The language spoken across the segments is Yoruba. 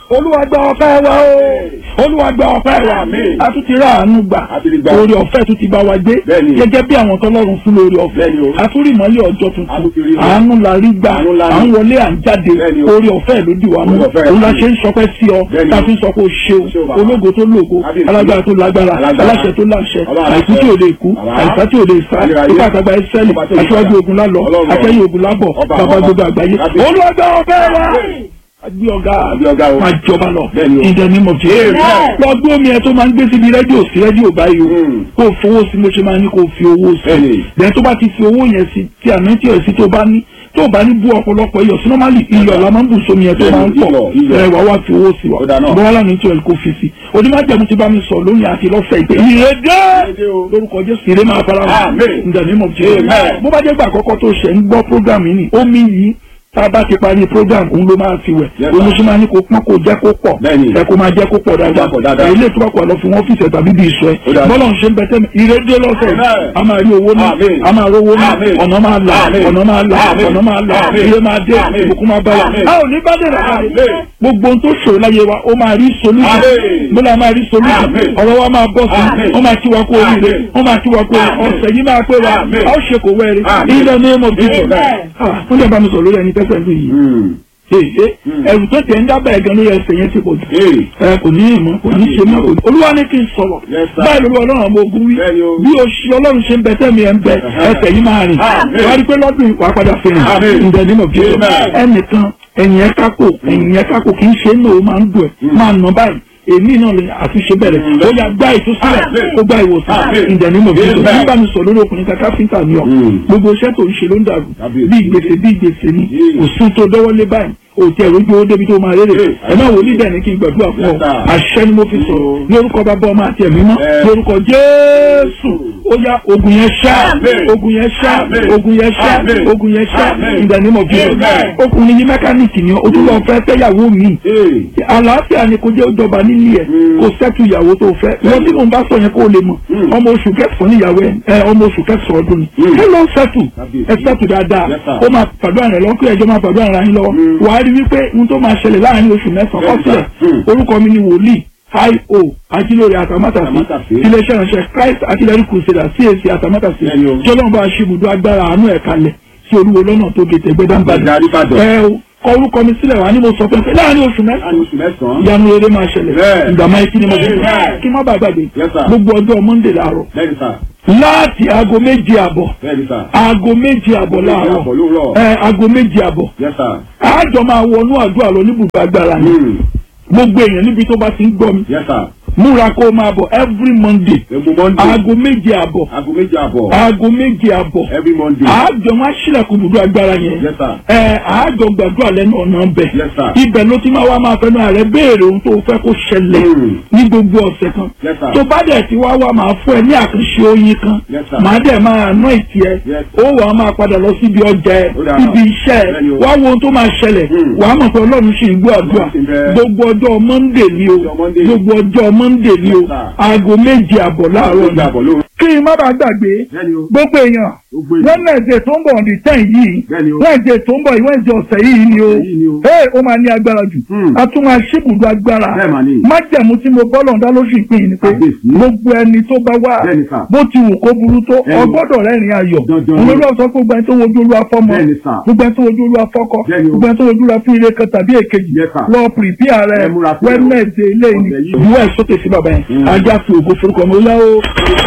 olúwa gba ọpẹ́ wa o olúwa gba ọpẹ́ wa Àmín. a tún ti rà àánú gbà A ti rí gbà. orí ọ̀fẹ́ tún ti bá wa gbé Bẹ́ẹ̀ni. gẹ́gẹ́ bí àwọn tọ́lọ́run fún lórí ọ̀fẹ́ Bẹ́ẹ̀ni o. a tún rí ìmọ́lẹ̀ ọjọ́ A tún ti rí tuntun o. àánú la rí gbà Àánú la rí. à ń wọlé à ń jáde Bẹ́ẹ̀ni o. orí ọ̀fẹ́ ló dì wá mú Orí ọ̀fẹ́ rẹ̀ òun la sí. ṣe ń sọpẹ́ sí ọ Bẹ́ẹ̀ni tá a o. fi ń sọ pé o ṣeun O ṣeun bàbá. ológo tó lógo Kábíyèsí. alágbára tó lágbára Alágbára. aláṣẹ tó láṣẹ Ọba àìkú tí ò lè kú Bàbá. àìsá tí ò lè sá Ayérayé. ipá àtàgbà ẹsẹ́lì Ọba tó lè aṣíwájú sá. ogun lálọ́ Ọlọ́run. akẹ́yìn ogun lábọ̀ Ọba bàbá àwọn gbogbo ọba. àgbáyé Kábíyèsí. olùwàgbà ọ̀fẹ́ wa agbé ọ̀gá Àbí ọ̀gá o. máa jọba lọ Bẹ́ẹ̀ni o. in the name of Jesus Amen. lọ gbé omi ẹ tó máa ń gbé síbi rédíò sí rédíò báyìí o Mm. kó o fowó sí mo ṣe máa ní kó o fi owó sí Bẹ́ẹ̀ni. bẹ́ẹ̀ tó bá ti fi owó yẹn sí tí àná tí ẹ̀ sí tó bá ní tó bá ní bú ọ̀pọ̀lọpọ̀ iyọ̀ sí normally iyọ̀ la máa ń bù sómi yẹn tó Bẹ́ẹ̀ni, máa ń pọ̀ iyọ̀, iyọ̀. ẹ wàá wá fi owó sí wa Ó dáa náà. bọ́wá lánàá tí ẹ̀ kó fi sí onímọ̀jẹ̀mú ti bá mi sọ lónìí àti lọ́fẹ̀ẹ́ ìpè ìrèdè Ìrèdè o. lórúkọ Jésù ìrè máa fara hàn Amen. in the name of Jesus Amen. bó bá jẹ́ gbà àkọ́kọ́ tó ṣẹ̀ ń gbọ́ program yìí ni omi yìí tá a bá ti parí program òun ló máa fi wẹ̀ Yes, òun ló sir. ṣe máa ní kó pọ́n kó jẹ́ kó pọ̀ Bẹ́ẹ̀ni. ẹ kó máa jẹ́ kó pọ̀ dáadáa Kó pọ̀ dáadáa. ẹ ilé tó bá kọ̀ lọ fún wọn fìṣẹ̀ tàbí bí ìṣọ́ ẹ Ó dáa. bọ́lá ń ṣe ń bẹ tẹ́mi ìrédé lọ́sẹ̀ Amen. a máa rí owó náà Amen. a máa rówó náà Amen. ọ̀nà máa là Amen. ọ̀nà máa là Amen. ọ̀nà máa là Amen. ire máa dé Amen. ìbùkún máa bá wa Amen. a ò ní bá dé rẹ̀ Amen. gbogbo ohun tó ṣòro láyé wa ó máa rí solution Amen. bọ́lá máa rí solution Amen. ọ̀rọ̀ wa máa bọ̀ sí Amen. wọ́n máa kí wa kú oríire Amen. wọ́n máa kí wa kú oríire Amen. ọ̀sẹ̀ yìí máa pé wa Amen. a ó ṣe kò wẹ́rẹ́ Amen. in the name of Jesus Amen. Ah, wọ́n lè bá mi sọ lórí ẹni tẹ́sẹ̀ lù yìí Mm. èyí ẹrù tó tẹ̀ ń dábàá ẹ̀gán lórí ẹsẹ̀ yẹn ti pọ̀ jù Ee. ẹ kò ní ìmọ̀ kò ní ṣe mọ́ kò ní. olúwa ní kí n sọ̀rọ̀ Yes, sir. báyìí lórí ọlọ́run ọmọ ogun wí Bẹ́ẹ̀ni o. bí oṣù ọlọ́run ṣe ń bẹ tẹ́mi ẹ̀ ń bẹ Uh-huh. ẹsẹ̀ yìí máa rìn Amen. wá rí pé lọ́dún yìí wàá padà fẹ́ràn Amen. ǹjẹ́ nínú bí Amen. ẹnìkan ẹ̀yìn ẹ̀ kákò ẹ̀yìn ẹ̀ kákò kì í ṣe é náà ó máa ń dùn ẹ̀ máa nà báyìí èmi náà lè àtúnṣe bẹ̀rẹ̀ Mm. ó yà gbá ìtúsílẹ̀ Amen. ó gbá ìwòsàn Amen. ǹjẹ́ nínú bí Amen. nígbà mi sọ lórí ọkùnrin kan káfíńtà ni ọ Mm. gbogbo iṣẹ́ tó ń ṣe ló ń dàrú Kábíyèsí. bí ìgbésẹ̀ bí ìgbésẹ̀ ni Mm. kò sún tó dọ́wọ́lé báyìí òtí ẹ̀rọ ojú owó débi tó máa rere Mm. ẹ má wò ní bẹ́ẹ̀ ni kí n gbàdúrà fún ọ Yes, sir. àṣẹ ni mo fi sọ̀rọ̀ ní orúkọ bàbá ọmọ àti ẹ̀mí mọ́ Yes. ní orúkọ Jésù ó yá ogun yẹn ṣá Amen. ogun yẹn ṣá Amen. ogun yẹn ṣá Amen. ogun yẹn ṣá Amen. in the name of Jesus Amen. ọkùnrin yìí mẹkáníìkì ni ó tún lọ fẹ́ fẹ́yàwó mi Ee. àlàáfíà ni kò jẹ́ ó jọba nílé ẹ̀ Mm. kò sẹ́tù ìyàwó tó fẹ́ wọ́n tí mò ń bá sọ yẹn kó o lè mọ̀ Mm. ọmọ oṣù kẹsàn-án níyàwó ẹ̀ ẹ, ọmọ oṣù kẹsàn-án ọdún ni Mm. ẹ lọ sẹ́tù Kábíyèsí. ẹ sẹ́tù dáadáa Yes, sir. ó máa pàdé àrẹ lọ́kọ́ ẹjọ́ máa pàdé àrẹ yín lọ́wọ́ Mm. wàá rí wípé ohun tó máa ṣẹlẹ̀ láàrin oṣù mẹ́sàn-án Yes, kọ́sílẹ̀ sir. Mm. orúkọ mi ni wòlíì io ajílórí àtàmátàsí Àtàmátàsí. iléeṣẹ́ ìránṣẹ́ Christ artillery crusader CAC àtàmátàsí Bẹ́ẹ̀ni o. jọlọ́n bá ṣe ibùdó agbára àánú ẹ̀ kalẹ̀ sí olúwo lọ́nà tó gètè gbẹdánbàdàn Gbẹ̀dẹ̀ Àríbàdàn. ẹ o kọ orúkọ mi sílẹ̀ wá ní mo sọ fẹ́ pé láàrin oṣù mẹ́sàn-án Láàrin oṣù mẹ́sàn-án. ìyanu rere máa ṣẹlẹ̀ Bẹ́ẹ̀. ìgbà máa kí ni mo fi Bẹ́ẹ̀. kí n má bàa gbàgbé Yes, sir. gbogbo ọjọ́ Monday láàárọ̀ Bẹ́ẹ̀ni sà. láti aago méje àbọ̀ Bẹ́ẹ̀ni sà. aago méje àbọ̀ Méje láàárọ̀ àbọ̀ lóòrọ̀. ẹ aago méje àbọ̀ Yes, sir. àjọ máa wọnú àdúrà lọ níbùdó agbára ni Mm. gbogbo èèyàn níbi tó bá ti ń gbọ́ mi Yes, sir. múra kó o máa bọ̀ every Monday Egun Monday. aago méje àbọ̀ Aago méje àbọ̀. aago méje àbọ̀ Every Monday. àjọ máa ṣílẹ̀kùn ibùdó agbára yẹn Yes, sir. ẹ àjọ gbàdúrà lẹ́nu ọ̀nà bẹ̀ Yes, sir. ibẹ̀ ló ti máa wá máa fẹ́nu ààrẹ béèrè ohun tó fẹ́ kó ṣẹlẹ̀ Mm. ní gbogbo ọ̀sẹ̀ kan Yes, sir. tó bá dẹ̀ ti wá wá máa fún ẹ ní àkànṣe oyin kan Yes, sir. màá dẹ̀ máa ná ìtì ẹ Yes. ó wà á máa padà lọ síbi ọjà ẹ Ó dáa. síbi iṣẹ́ ẹ Bẹ́ẹ̀ni o. wá wo ohun tó máa ṣẹlẹ̀ Mm. wà á mọ̀ pé ọlọ́run ṣì ń gbọ́ àdúrà Ọlọ́run ṣì ń bẹ. gbogbo ọjọ́ Monday ni o Ọjọ́ Monday. gbogbo ọjọ́ Monday ni o Yes, sir. aago méje àbọ̀ láàárọ̀ Méje ni àbọ̀ lóòrọ̀. kí n má bàa gbàgbé Bẹ́ẹ̀ni o. gbogbo èèyàn Gbogbo èèyàn. Wednesday tó ń bọ̀ on the ten yìí Bẹ́ẹ̀ni o. Wednesday tó ń bọ̀ yìí Wednesday ọ̀sẹ̀ yìí ni o Ọ̀sẹ̀ yìí ni o. ee ó máa ní agbára jù Hmm. a tún máa ṣíbùdó agbára Bẹ́ẹ̀ mà ni. májẹ̀mú tí mo bọ́ lọ́ndá lóṣù ìpín yìí ni pé Kábíyèsí. gbogbo ẹni tó bá wá Bẹ́ẹ̀ni sà. bó ti wù kó burú tó Bẹ́ẹ̀ni. ọgbọ́dọ̀ rẹ́rìn ayọ̀ Dandan ni. olórí ọ̀sán gbogbo ẹni tó wojú olúwa fọ́mọ Bẹ́ẹ̀ni sà. gbogbo ẹni tó wojú olúwa fọ́kọ Bẹ́ẹ̀ni o. gbogbo ẹni tó wojú olúwa fún ire kan tàbí èkejì Yes, sir. lọ pìrìpìà rẹ Ẹ múra sílẹ̀ o. Wednesday ilé ìní Ọ̀sẹ̀ yìí. ìwé ẹ̀ sókè sí bàbá yẹn Hmm. ajá fi ògo forúkọ mi ó yá o.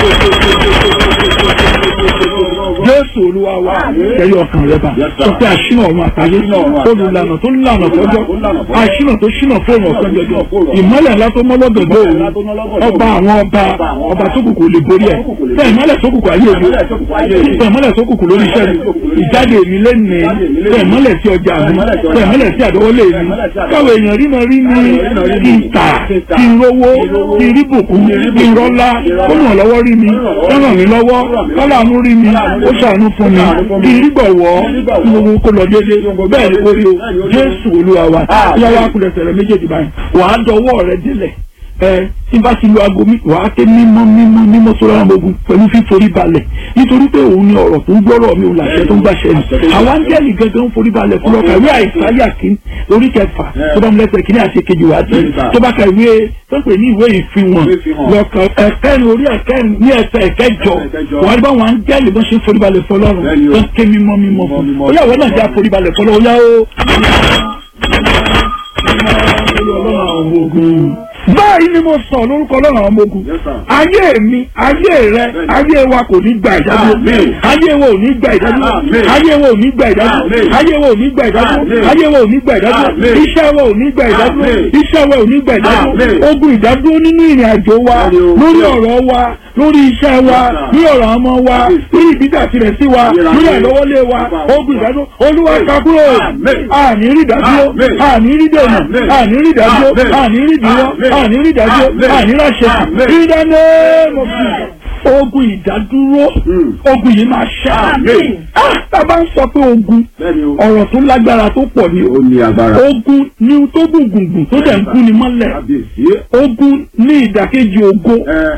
Jésù olúwa wa kẹyọ ọkàn rẹ bá Yes, sir. sọ pé àṣìnà ọ̀run àtàyè Àṣìnà ọ̀run àtayé. olùlànà tó lànà fọjọ́ Tó lànà fọjọ́. àṣìnà tó ṣìnà fóònù ọ̀sán jọjọ ìmọ́lẹ̀ ńlá tó mọ́ lọ́dọ̀dọ̀ Ìmọ́lẹ̀ òun ńlá tó mọ́ lọ́dọ̀dọ̀ ọba òun. àwọn ọba Ọba àwọn ọba ọba. tó kùkù lè borí ẹ̀ Ọba tó kùkù lè tẹ ìmọ́lẹ̀ tó kùkù ayé mi Ìmọ́lẹ̀ tó kùkù ayé mi. tẹ ìmọ́lẹ̀ tó kùkù lórí iṣẹ́ mi ìjáde mi lẹ́nu Ìjáde mi lẹ́nu. tẹ ìmọ́lẹ̀ sí ọjà mi Ìmọ́lẹ̀ sí ọjà tẹ ìmọ́lẹ̀ sí àdọ́wọ́lé mi ìmọ́lẹ̀ sí àdọ́wọ́lé. káwọn èèyàn rí mi rí mi Káwọn èèyàn rí mi. kí n tà kí n rówó kí n rí bùkún kí n rọ́lá ó ràn lọ́wọ́ rí mi ó ràn mí lọ́wọ́ kọ́làánú rí mi ó ṣàánú fún mi kí n rí gbọ̀wọ́ kí gbogbo kó lọ déédéé bẹ́ẹ̀ ni orí o Jésù Olúwa wa yàrá kulẹ̀sẹ̀ rẹ méjèèjì báyìí wàá dọwọ́ rẹ délẹ̀ ẹ tí n bá ti lo aago mi wàá ké mímọ́ mímọ́ mímọ́ sọ́rọ́ àwọn ogun pẹ̀lú fíforí balẹ̀ nítorí pé òun ni ọ̀rọ̀ tó ń gbọ́rọ̀ mi ò làṣẹ tó ń gbàṣẹ ni àwọn áńgẹ́lì gangan ń forí balẹ̀ fún ọkà ìwé àìsáyà kìíní orí kẹfà tó bá mu lẹ́sẹ̀ kìíní àti kejì wá sí tó bá ka ìwé tó pè ní ìwé ìfihàn lọ́kàn ẹ̀kẹ́rin orí ẹ̀kẹ́rin ní ẹsẹ̀ ẹ̀kẹjọ wàá bá wọn áńgẹ́lì bọ́n ṣe ń forí balẹ̀ fọlọ́run tó ń ké mímọ́ mímọ́ fún ó yà wọ́n náà já forí balẹ̀ fọlọ́run ó yá ó báyìí ni mo sọ lórúkọ lọ́nà àwọn ọmọ ogun ayé mi ayé rẹ ayé wa kò ní gba ìdádúró ayé wa ò ní gba ìdádúró ayé wa ò ní gba ìdádúró ayé wa ò ní gba ìdádúró ayé wa ò ní gba ìdádúró iṣẹ́ wa ò ní gba ìdádúró iṣẹ́ wa ò ní gba ìdádúró ogun ìdádúró nínú ìrìn àjò wa lórí ọ̀rọ̀ wa lórí iṣẹ́ wa lórí ọ̀rọ̀ ọmọ wa lórí ìbídà tirẹ̀ sí wa lórí àlọ́wọ́lé wa ogun ìdádúró olúwa kakúrò àní rí ìdádúró àní rí dènà àní rí ìdádúró àní rí ìdíwọ́ àní rí ìdájọ́ àní ráṣẹ ìdáná mọ̀fì ogun ìdádúró ogun yìí máa ṣá tá a bá ń sọ pé ogun ọ̀rọ̀ tó lágbára tó pọ̀ ni ogun ní tó gùngùngùn tó dẹ̀ ń kú ni mọ́lẹ̀ ogun ní ìdàkejì ogo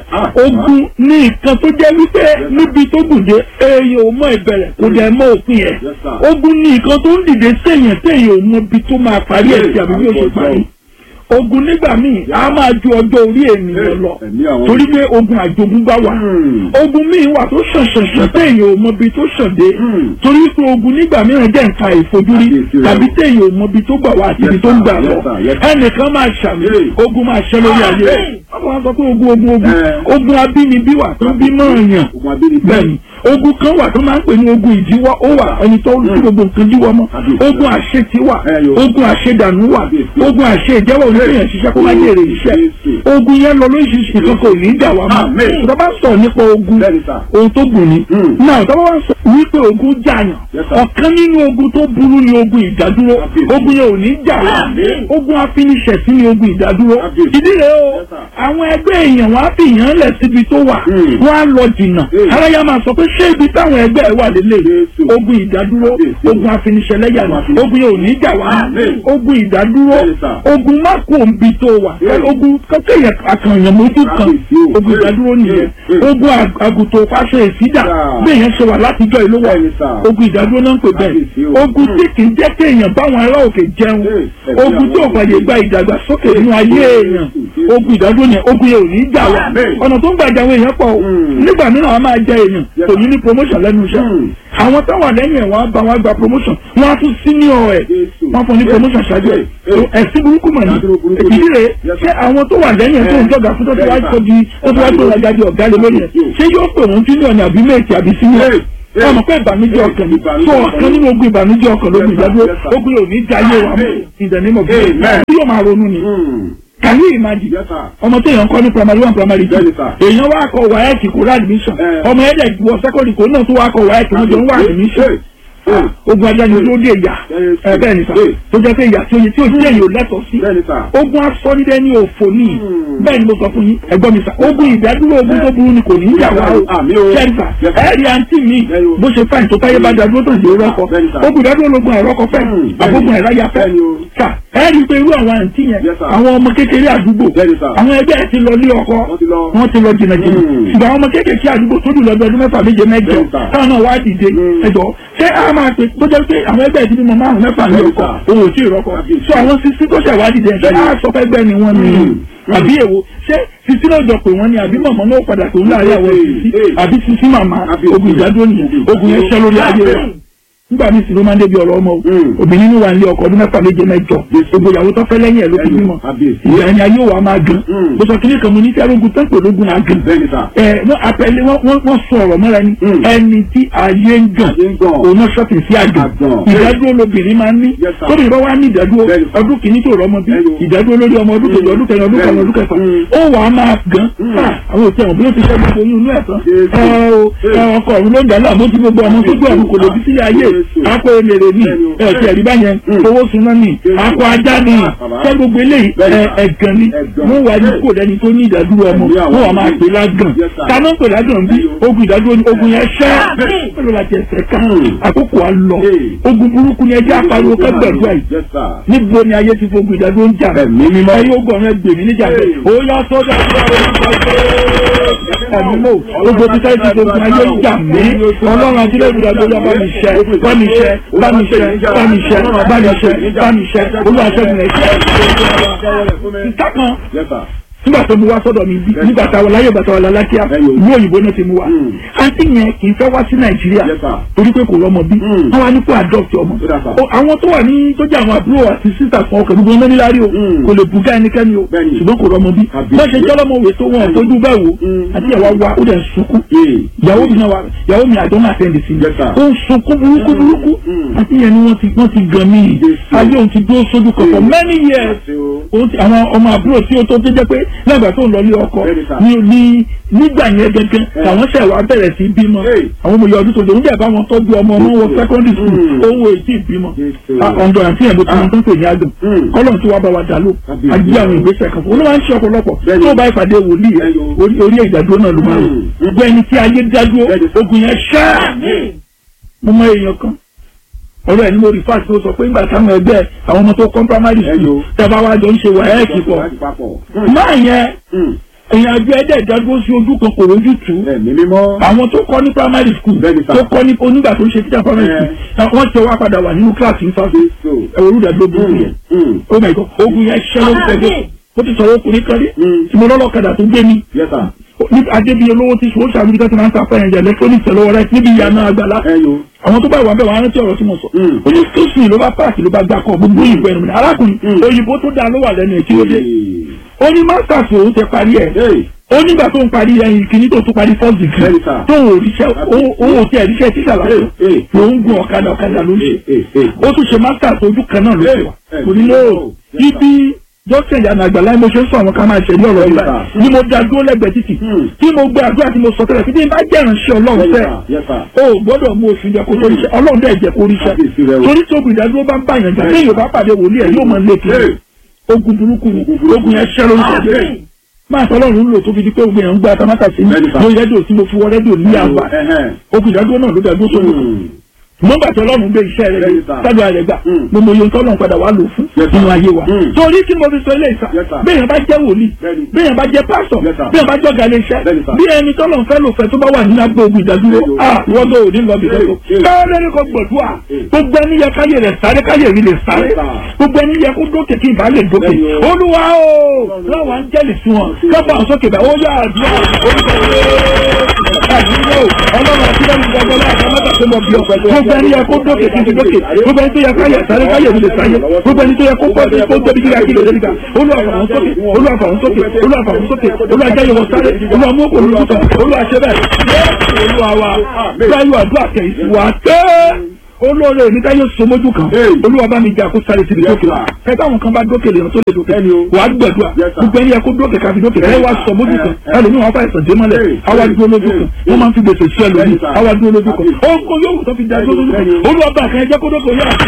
ogun ní nǹkan tó jẹ́ wípé níbi tó gùn dé èèyàn ò mọ ìbẹ̀rẹ̀ kò dẹ̀ mọ òpin ẹ̀ ogun ní nǹkan tó ń dìde séèyàn téèyàn ò mọ ibi tó máa parí ẹ̀ sí àbí bí ó ṣe parí ogun nígbà míì a máa ju ọjọ́ orí ènìyàn lọ torí pé ogun àjogúnbá wà ogun míì wà tó ṣànṣànṣàn téèyàn ò mọbi tó ṣàn dé torí pé ogun nígbà mìíràn jẹ́ nǹkan ìfojúrí tàbí téèyàn ò mọbi tó gbà wá àti ibi tó ń gbà lọ ẹnìkan máa ṣàmì ogun máa ṣẹ lórí ayé rẹ̀ wọ́n máa sọ pé ogun ogun ogun ogun abínibí wà tó bí náà yàn bẹ́ẹ̀ni ogun kan wà tó máa ń pè ní ogun ìdíwọ́ ó wà ẹni tó ń gbogbo nǹkan díwọ́ mọ́ ogun àṣetì wà ogun àṣedànù wà ogun àṣejẹ́wọ́ oníṣẹ́yàn ṣiṣẹ́ kó má jèrè iṣẹ́ ogun yẹn lọ lóṣìṣì kan kò ní í dà wá mọ́ tó bá sọ nípa ogun ohun tó gùn ni náà tó bá wá sọ wípé ogun jàyàn ọ̀kan nínú ogun tó burú ni ogun ìdádúró ogun yẹn ò ní jà wá ogun afiniṣẹ̀sí ni ogun ìdádúró ìdí rẹ̀ o àwọn ẹgbẹ́ èèyàn wọn á fi yàn lẹ̀ síbi tó wà wọ́n á lọ jìnnà aráyá máa sọ pé ṣé ibi táwọn ẹgbẹ́ ẹ wà lélẹ̀ ogun ìdádúró ogun afiniṣẹ̀lẹ́yà ni ogun yẹn ò ní jà wá ogun ìdádúró ogun má kó nbi tó wà ogun kéèyàn àkànyàn mójú kan ogun ìdádúró nìyẹn ogun àgùntàn fáṣọ ìsídà bẹ́ẹ̀ yẹn ṣe wà látijọ́ ìlú wọ̀ ogun ìdádúró náà ń pè bẹ́ẹ̀ ogun tí kì í jẹ́ kéèyàn báwọn ará òkè jẹun ogun tí ò fàyè gba ìdàgbàsókè nínú ayé èèyàn ogun ìdádúró yẹn ogun yẹn ò ní jà wá ọ̀nà tó ń gbàjà àwọn èèyàn pọ̀ nígbà mìíràn wọn máa jẹ èèyàn kò ní ní promotion lẹ́nu iṣẹ́ àwọn táwọn lẹ́yìn ẹ̀ wọ́n á bá wọn gba promotion wọ́n á tún senior ẹ̀ wọ́n fún ní promotion ṣáájú ẹ̀ ẹ̀sìn burúkú mọ̀ ní ìdí rẹ̀ ṣé àwọn tó wà lẹ́yìn ẹ̀ tó ń jọ̀gà fún tó ti wá tó di tó ti wá tó rajà di ọ̀gá lé lórí ẹ̀ ṣé yóò pè wọ́n senior ní àbí méjì àbí senior ọmọ pé ìbànújẹ́ ọkàn ni tó ọ̀kan nínú ogun ìbànújẹ́ ọkàn lógun ìdádúró ogun yóò ní jayé wa mọ́ ìdánimọ̀ bí yóò máa ronú ni can you imagine ọmọ tó yàn kọ́ ní primary one primary two èèyàn wá kọ wáyẹ̀kì kó rà admission ọmọ ẹ̀dẹ̀ wọ secondary kó náà tó wá kọ wáyẹ̀kì wọ́n jọ ń wá admission ogun ajá ni ló dé ìyà ẹ bẹ́ẹ̀ ni sà tó jẹ́ pé ìyà tí oye tí o jẹ́ yìí ò lẹ́tọ̀ọ́ sí ogun asọ́nídẹ́ ní òfò ní bẹ́ẹ̀ ni mo sọ fún yín ẹ̀gbọ́n mi sà ogun ìdádúró ogun tó burú ni kò ní í jà wá o ṣẹ́ńtà ẹ̀rí àǹtí mi bó ṣe fáìn tó táyé bá dádúró tó ń ṣe rọ́kọ ogun ìdádúró lógun àìrọ́kọ fẹ́ àbógun àìráyà fẹ́ sà ẹ̀rí pé irú àwọn àǹtí yẹn àwọn ọmọ kékeré àdúgbò àwọn ẹgbẹ́ ẹ̀ ti lọ lé ọkọ wọ́n ti lọ jìnnà jìnnà ṣùgbọ́n àwọn ọmọ kékeré àdúgbò tó dùn lọ́dún ọdún mẹ́fà méje mẹ́jọ táwọn náà wá dìde ẹjọ́ ṣé a máa pe tó jẹ́ pé àwọn ẹgbẹ́ ìdílé mọ márùn mẹ́fà ní ọkọ̀ òun ò tí ì rọ́kọ̀ so àwọn sisi tó ṣẹ̀wádìí dẹ̀ ṣé a sọ fẹ́ gbẹ́ ni wọ́n ní àbí èwo ṣé sisi náà jọ pé wọ́n ní àbí mọ̀mọ́ náà padà pé ń láàrin àwọn sisi àbí sisi màmá ogun ìdádúró nìyẹn ogun yẹn ṣẹ́ lórí ayé rẹ̀ nígbà míì sì ló máa ń débi ọ̀rọ̀ ọmọ o obìnrin ní wà ní ọkọ ọdún mẹ́fà méje mẹ́jọ gbogbo ìyàwó tó fẹ́ lẹ́yìn ẹ̀ ló fi bímọ ìyá ẹni ayé wa máa gan bó sọ kíní kan mo ní sẹ́rọ̀gùn tó ń pè lógun náà gan ẹ wọ́n apẹ̀lẹ́ wọ́n sọ ọ̀rọ̀ mọ́ra ni ẹni tí ayé ń gàn òun náà ṣọ́ọ̀tì sí àgàn ìdádúró lobìnrin máa ń ní tóbi bá wà ní ìdádúró ọdún kìíní tó rọ ọmọ bí ìdádúró lórí ọmọ ọdún kejì ọdún kẹrin ọdún kẹrin ọdún kẹfà ó wà á máa gan àwọn òtí àwọn bí ó ti ṣẹ́ gbogbo oyún inú ẹ̀ tán ẹ ọkọ ọ̀run ló ń dà láàmú tí gbogbo ọmọ tó gbé ọ̀run kò lòdì sílé ayé akọ emèrè ni ẹ̀sẹ̀ ẹ̀rí báyẹn owó suná ni akọ ajá ni ṣé gbogbo eléyìí ẹ̀gàn ni wọ́n wà ní kò lẹ́ni tó ní ìdádúró ọmọ wọ́n wà máa pè lágàn kaná pè lágàn bí ogun ìdádúró ni ogun yẹn ṣẹ́ pẹ̀lú láti ẹsẹ̀ ká àkókò wa lọ ogun burúkú ni ẹjẹ́ apariwo kẹgbẹ̀dúrà yìí níbo ni ayé ti fogun ìdádúró ń jà ẹ̀yìn ogun ọ̀rẹ́ gbèmí níjà bẹ́ẹ̀ ó yá sọ́dọ̀ ẹ̀mí mọ́ gbogbo tí sáyé ti fogun ayé ń jà mí ọlọ́run àti ilé ìdúrà lórí ọba mi ṣẹ bá mi ṣẹ bá mi ṣẹ bá mi ṣẹ bá mi ṣẹ bá mi ṣẹ olúwaṣẹ́gun ẹ̀ ṣẹ́ ìta kan nígbà tó mu wá sọ́dọ̀ mi bí nígbà tá a wà láyé ìgbà tá a wà lálákíá ìlú òyìnbó náà ti mu wá àǹtí yẹn kì í fẹ́ wá sí nàìjíríà torí pé kò rọ́mọ bí wọ́n wá ní kó adopt ọmọ àwọn tó wà ní tó jẹ́ àwọn àbúrò àti sísà kan ọkọ̀ gbogbo ẹni lárí o kò lè bùgá ẹnikẹ́ni o ṣùgbọ́n kò rọ́mọ bí wọ́n ṣe jọ́lọ́mọ wè tó wọn fojú bẹ́ẹ̀ wò àti ìyàwó wa ó dẹ̀ sunkún ìyàwó mi náà wà ìyàwó mi àjọ máa tẹ̀lé sí i ó ń sunkún burúkú burúkú àti ìyẹn ni wọ́n ti wọ́n ti gan mí ayé òun ti dúró sójú kan for many years àwọn ọmọ àbúrò tí ó tó tó jẹ́ pé lẹ́gbàá tó ń lọ ilé ọkọ ní ní nígbà yẹn gẹ́gẹ́ làwọn ṣẹ̀ wá bẹ̀rẹ̀ sí bímọ àwọn ọmọ ìyá ọdún tó dòun dẹ̀ bá wọn tọ́jú ọmọ ọmọ wọn secondary school owó ètí ìbímọ ọ̀dọ̀ àti ẹ̀dọ́ tó ń tó ń pè ní àgàn kọ́lọ̀ tí wàá bá wa dà ló àgbé àwọn ìgbésẹ̀ kan fún un ó máa ń ṣe ọ̀pọ̀lọpọ̀ tó bá ìpàdé wòlíì orí ìdádúró náà ló máa ń rò gbogbo ẹni tí ayé dádúró ogun yẹn ṣáà mo mọ èèyàn kan ọ̀rọ̀ ẹ̀ ní mo rí fáṣí ó sọ pé nígbà táwọn ẹgbẹ́ àwọn ọmọ tó kọ́ primary school tẹ́bá wá jọ ń ṣe wàhálà pọ̀ máa yẹn èèyàn àjọ ẹ̀dẹ̀ ìdádúró sí ojú kan kò rójú tù ú àwọn tó kọ́ ní primary school tó kọ́ ní onígbà tó ń ṣe teacher primary school wọ́n ti wá padà wà nínú kíláàsì nífàsì ẹ̀wọ̀n olùdàgbò burúkú yẹn oh my god ogun yẹn ṣẹ́ ló ń tẹ̀lé ó ti sọ̀rọ̀ ọkùnrin kan rí tí mo lọ́lọ́kadà tó gbé mi ní adébíyẹ lówó tí sòwò sàbíbi tó ti máa ń ta fẹ́yìn jẹ electronics lọ́wọ́ rẹ níbi ìyànà àgbàlá àwọn tó bá wà bẹ́ẹ̀ wọ́n á rántí ọ̀rọ̀ tí mo sọ ó ní stósì ló bá páàkì ló bá gbà kọ́ gbogbo òyìnbó ẹnu mi arákùnrin òyìnbó tó dáa ló wà lẹ́nu ẹ̀ tí ó dé ó ní masters òun ti parí ẹ̀ ó nígbà tó ń parí ẹyin kìíní tó tún parí first degree tó ò ríṣẹ́ ó ò tí ẹ̀ ríṣẹ́ títà lásán ló ń gun ọ̀kadà ọ̀kadà ló ń ṣe ó tún ṣe masters ojú kan náà ló ṣe wà kò ní lóò ibi dókítà ìyá àgbà láì mo ṣe ń sọ àwọn ká máa ṣe ní ọ̀rọ̀ ìgbà ni mo da dúró lẹ́gbẹ̀ẹ́ títì tí mo gbé àdúrà tí mo sọ tẹ́lẹ̀ títí bá jẹ́ ìránṣẹ́ ọlọ́run fẹ́ o gbọ́dọ̀ mú oṣù jẹ kó tó ríṣẹ́ ọlọ́run dẹ̀ jẹ́ kó ríṣẹ́ torí tí ogun ìdádúró bá ń bá yàn jà lẹ́yìn ò bá pàdé wòlíì ẹ̀ yóò máa lé kiri ogun burúkú ni ogun yẹn ṣẹ́ lórí ṣẹ́ máa sọ ọlọ́run ń lò tó fi di pé gbogbo èèyàn ń gba tamátà sí mi lórí rédíò tí mo fi wọ rédíò ní àgbà ogun ìdádúró náà ló dàdúró sórí nígbà tí ọlọ́run gbé iṣẹ́ rẹ̀ sábẹ́ rẹ̀ gbà mo mọ iye tọ́lọ́run padà wà lò fún nínú ayé wa. torí tí mo fi sọ ilé ìsà béèyàn bá jẹ́ wòlíì béèyàn bá jẹ́ pásọ̀ béèyàn bá jọ́gà ilé iṣẹ́ bí ẹni tọ́lọ́run fẹ́ lò fẹ́ tó bá wà nínú agbó ogun ìdádúró wọ́n tó òní lọ bìtẹ́ tó. káyọ̀dé ní kò gbọ̀dúà gbogbo ẹni yẹ káyè rẹ̀ sáré káyè rí lè sáré gbogbo ẹni yẹ kó dókè kí ìbá lè dókè olúwa o láwọn áńgẹ́lì sí wọn kápá àwọn sókè bá ó yà àdúrà ọlọ́run àti lẹ́nu gbọ́dọ̀ láàbọ̀ mẹ́ta tó mọ̀ bí ọ̀pẹ̀ gbogbo ẹni yẹ kó dókè kí n ti dókè gbogbo ẹni tó yẹ káyẹ sáré káyẹ mi lè sáyé gbogbo ẹni tó yẹ kó pọ̀ kó tóbi gíga kí lè dé nígbà olúwàfàwọn sókè olúwàfàwọn sókè olúwàfàwọn sókè olúwàjáyé wọn sáré olúwàmúkò olùkọ́ olúwàṣẹ bẹ́ẹ̀ olúwa wa báyọ̀ àdúrà kẹ̀ ìsìwà tẹ́ olóore ní táyé somojú kan olúwa bá mi jà kó sáré síbi dókè kẹta àwọn kan bá dókè lèèyàn tó lè dókè wà á gbẹdúà gbogbo ẹni yẹ kó dókè káfi dókè ẹ wá sọmojú kan ẹlòmíì wọn fàìsàn dé mọ́lẹ̀ àwa dúró lójú kan wọn máa ń fi gbèsè sí ẹlòmíì àwa dúró lójú kan ó ń kó yóò tó fi jà dúró lójú kan olúwa bá kan ẹjẹ kó dókè yóò àti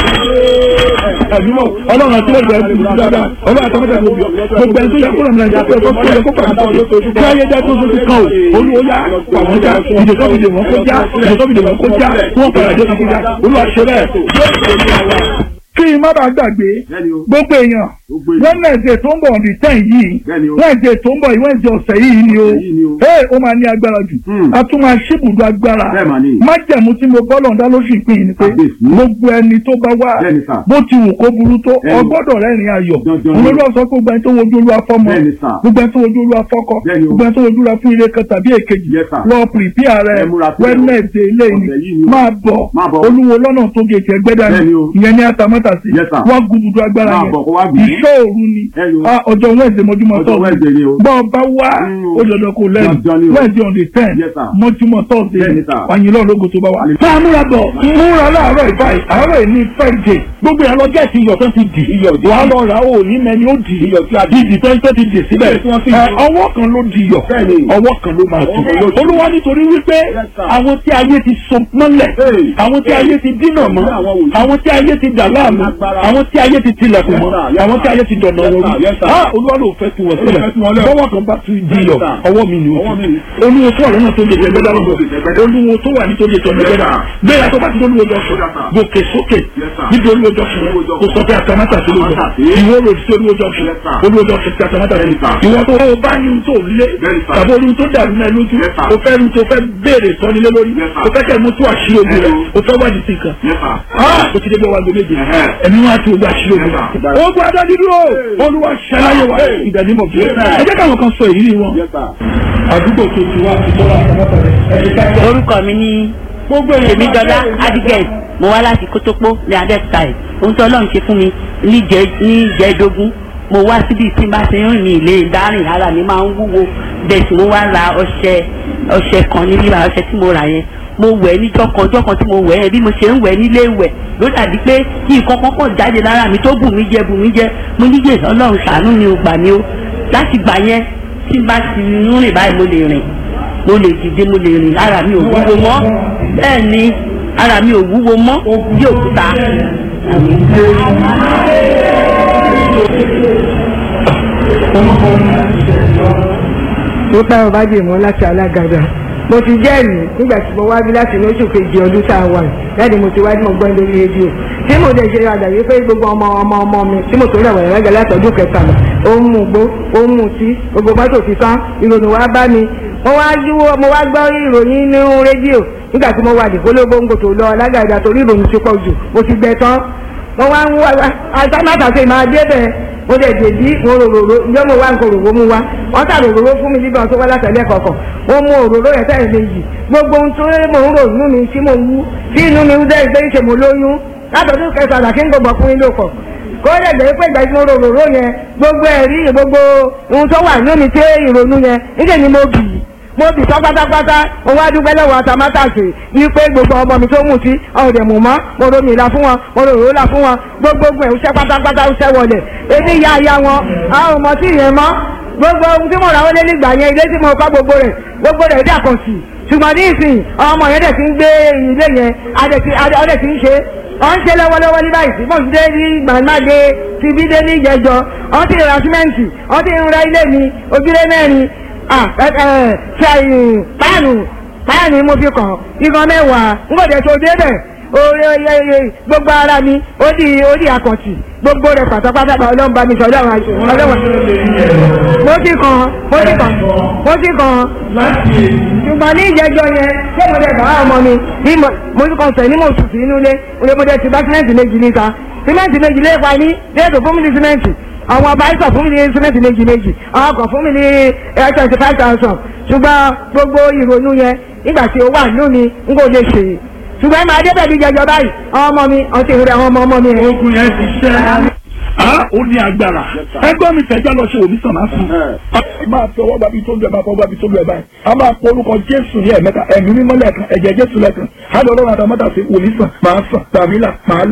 ẹdùnmọ ọlọ́run àti ẹgbẹ́ ẹgbẹ́ ìlú dáadáa ọlọ́run àti ẹgbẹ́ ìlú gbogbo ẹni tó yẹ kó lọmọdé ẹjẹ kó kó yẹ kó pàmò tó kí ayé dá tó tó ti kàn ó olúwo yá pàwọn já ìdè tó fi dè wọn kó já ìdè tó fi dè wọn kó já wọn padà dé fi já olúwa ṣe bẹ́ẹ̀ kí n má bàa gbàgbé gbogbo èèyàn wẹ́nẹ̀dẹ̀ tó ń bọ̀ ọ̀dì tẹ̀ yìí wẹ́nẹ̀dẹ̀ tó ń bọ̀ yìí wẹ́nẹ̀dẹ̀ ọ̀sẹ̀ yìí ni o ee ó máa ní agbára jù a tún máa ṣíbùdó agbára májẹ̀mú tí mo bọ́lọ̀ dá lóṣù ìpín yìí ni pé gbogbo ẹni tó bá wá bó ti wù kó burú tó ọgbọ́dọ̀ rẹ́rìn ayọ̀ olórí ọ̀sán kó gbẹ́ni tó wojú olúwa fọ́mọ gbogbo ẹni tó wojú olúwa fọ́kọ gbogbo ẹni tó wojú olúwa fún ire kan tàbí èkejì lọ pìrìpìà rẹ wẹ́nẹ̀dẹ̀ ilé ni máa bọ̀ olúwo lọ́nà tó gé ìtẹ́gbẹ́dá ìyẹn ní atamọ́ta àtàmátàsí Yes, sir. wọ́n gududu agbára Máa yẹn bọ̀ kó wá gbìn. ìṣọ́ òru ni Ẹyọ. Ah, ọjọ́ wẹ́ẹ̀dẹ̀ mọ́júmọ́ Ọjọ́ tọ́sí Wednesday ni o. bọ́ ọba wá Mm. ó dandan kó lẹ́nu Dandan ni o. wẹ́ẹ̀dẹ̀ on the ten Yes, sir. mọ́júmọ́ tọ́sí Bẹ́ẹ̀ni, sir. wàyìn lọ́ọ̀ lógo tó bá wà. máa múra bọ̀ múra láàárọ̀ ìbáyìí àárọ̀ ìní friday gbogbo ẹ̀ lọ́jọ́ ìsìn iyọ̀ tó ti dì Iyọ̀ dì. wàá lọ rà ó ní mẹ́ni ó dì Iyọ̀ tí a dì. ìdì tó ń tó ti dì síbẹ̀ Iyọ̀ tí wọ́n fi Ẹ, dì. ọwọ́ kan ló di iyọ̀ Bẹ́ẹ̀ni. ọwọ́ kan ló máa tù Ọwọ́ kan ló tù. olúwa nítorí wípé Yes, sir. àwọn tí ayé ti so mọ́lẹ̀ Hey. àwọn tí ayé ti dínà mọ́ Àwọn wòlíì. àwọn tí ayé ti dà láàmú Agbára. àwọn tí ayé ti tilẹ̀kùn Yes, mọ́ sir. Yes, àwọn tí sir. ayé ti dọ̀nà Yes, wọn sir. rú Yes, sir. Ah, olúwa ló fẹ́ tu wọ́n sílẹ̀ fẹ́ tu wọn lẹ̀. bọ́wọ́ kan bá tu di iyọ̀ Yes, sir. ọwọ́ mi ni ó Ọwọ́ mi ti ni. olúwo tó wà lọ́nà tó lè jẹ gbẹ́dá lọ́gbọ̀ olúwo tó wà nítorí ètò ọ̀nà gbẹ́dá gbéra tó bá ti olúwo jọ sùn Yes, sir. gòkè sókè Yes, sir. níbi olúwo jọ sùn Olúwo jọ kò sọ pé àtàmátà sí olúwo Àtàmátà sí. ìwọ rò sí olúwo jọ sùn Yes, sir. olúwo jọ sùn sí àtàmátà sí Yes, sir. ìwọ tó o bá ní tó lé Yes, sir. tàbí olú tó dàrú náà lójú Yes, sir. o fẹ́ rí tó fẹ́ béèrè sọ́nilé lórí Yes, sir. o fẹ́ kẹ́ mú tó àṣírí ogun rẹ̀ Yes, o fẹ́ wádìí sí nǹkan Yes, sir. ah o ti dé bí ọwọ́ àgbo méje Ẹ̀hẹ́. ẹ̀mí wọn á ti ogun àṣírí ogun Yes, sir. rẹ̀ ogun adá dídúró olúwa ṣẹláyé wa ìdánimọ̀ bí Yes, sir. ẹ jẹ́ káwọn kan sọ ìrírí wọn Yes, sir. àdúgbò tó ti wá ti tọ́lá àtàmátà rẹ̀ ẹ̀jẹ̀ ká orúkọ mi ní tèmídọ́lá adigẹ̀ mo wá láti kótópó ní adẹ́kùtà ẹ̀ ohun tí ọlọ́run ṣe fún mi níjẹ́ níjẹ́dógún mo wá síbi tí n bá ti rìn ní ilé ìdárìn ara mi máa ń wúwo bẹ́ẹ̀ tí mo wá ra ọṣẹ ọṣẹ kan ní bíbá ọṣẹ tí mo rà yẹn mo wẹ̀ níjọ́ kan ọjọ́ kan tí mo wẹ̀ yẹn bí mo ṣe ń wẹ̀ nílé ìwẹ̀ ló dàbí pé kí nǹkan kan pọ̀ jáde lára mi tó bù mí jẹ bù mí jẹ mo níyè ọlọ́run ṣàánú mi ò gbà mí o láti gbà yẹn tí n bá ti ń rìn báyìí mo lè rìn mo lè dìde mo lè rìn ara mi ò wúwo mọ́ bẹ́ẹ̀ ni ara mi ò wúwo mọ́ bí òkúta. mo pẹ́ ọba jèmọ́ láti alágàdá mo ti jẹ́rìí nígbà tí mo wá bí láti ní oṣù kejì ọdún tá a wà yìí láti mo ti wá tí mo gbọ́ lórí rédíò tí mo dẹ̀ ṣe àdàyé pé gbogbo ọmọ ọmọ ọmọ mi tí mo tó rẹ̀ wọ̀nyẹn lágbàá láti ọdún kẹtàlá ó ń mú gbó ó ń mú tí gbogbo mọ́tò ti tán ìròyìn wá bá mi mo wá yíwó mo wá gbọ́ ìròyìn nínú rédíò nígbà tí mo wà ní kólóbóńgò tó lọ alágàdá torí ìròyìn ti pọ̀ jù mo ti gbẹ tán mo wá ń wá àtàmátàsé máa dé bẹ́ẹ̀ mo dẹ̀ dèbí mo rororo ǹjẹ́ mo wá nǹkan òróró mu wá wọ́n tà rororo fún mi nígbà tó wá látẹ̀lẹ́ kọ̀ọ̀kan mo mú òróró yẹn tẹ̀lé méjì gbogbo ohun tó mò ń rò inú mi tí mo wú tí inú mi dẹ́ ìgbé ṣe mo lóyún látọ̀dún kẹsàn-án kí n gbogbo ọkùnrin lò pọ̀ kó lè gbé pé ìgbà tí mo rororo yẹn gbogbo ẹ̀rí gbogbo ohun tó wà inú mi tí ìrònú yẹn níṣẹ́ ni mo bì í mo bì sọ pátápátá mo wá dúpẹ́ lọ́wọ́ àtàmátàsì wípé gbogbo ọmọ mi tó mú sí ọ̀dẹ̀ mú mọ́ mo romi ìlà fún wọn mo rò rò là fún wọn gbogbogbò ẹ̀ ń ṣẹ́ pátápátá ń ṣẹ́ wọlé ebi ya ya wọn a ò mọ̀ sí ìyẹn mọ́ gbogbo ohun tí mo rà wọlé nígbà yẹn ilé tí mo kọ́ gbogbo rẹ̀ gbogbo rẹ̀ dà kàn sí ṣùgbọ́n ní ìsìn ọmọ yẹn dẹ̀ ti ń gbé ilé yẹn adẹ̀ ti ń ṣe ọ̀ ń ṣe lọ́wọ́lọ́wọ́ ní báyìí mo ti dé ní gbàgbàgbé ti bí dé ní ìjẹjọ ọ̀ ti ra símẹ́ǹtì ọ̀ ti ń ra ilé mi ojúlé mẹ́rin ṣe páànù páànù mo fi kàn igan mẹ́wàá n kò dẹ̀ tó débẹ̀ oye gbogbo ara mi ó di ó di àkàntì gbogbo rẹ̀ pátápátá ọlọ́run bá mi sọ ọlọ́run ọlọ́run mo ti kàn mo ti kàn mo ti kàn ṣùgbọ́n ní ìjẹ́jọ́ yẹn ṣé mo dẹ̀ bàbá ọmọ mi bí mo ti kàn sẹ̀ ní mo sùn sí inú ilé mo dẹ̀ ti bá símẹ́ǹtì méjì níta símẹ́ǹtì méjì lé pa ní déètò fún mi ní símẹ́ǹtì àwọn ọba àìsàn fún mi ní símẹ́ǹtì méjì méjì àwọn ọkọ̀ fún mi ní twenty five thousand ṣùgbọ́n gbogbo ìrònú yẹn nígbà tí ó wà nínú mi n kò lè ṣe ṣùgbọ́n máa dé bẹ̀bí jẹjọ báyìí àwọn ọmọ mi ọtí ìrẹ̀ àwọn ọmọ ọmọ mi. ogun yẹn ti ṣẹ́ ah ó ní agbára ẹgbẹ́ mi tẹ̀já lọ ṣe òmísàn máa fún un. máa fi ọwọ́ gbàbí tó lu ẹ̀ máa fọwọ́ gbàbí tó lu ẹ̀ báyìí a máa pọ orúkọ jésù ní ẹ̀mẹ́ta ẹ̀mí mímọ́ lẹ́ẹ̀kan ẹ̀jẹ̀ jésù lẹ́ẹ̀kan á lọ lọ́rùn àtàmọ́tà sí òmísàn máa sàn tàbí là máa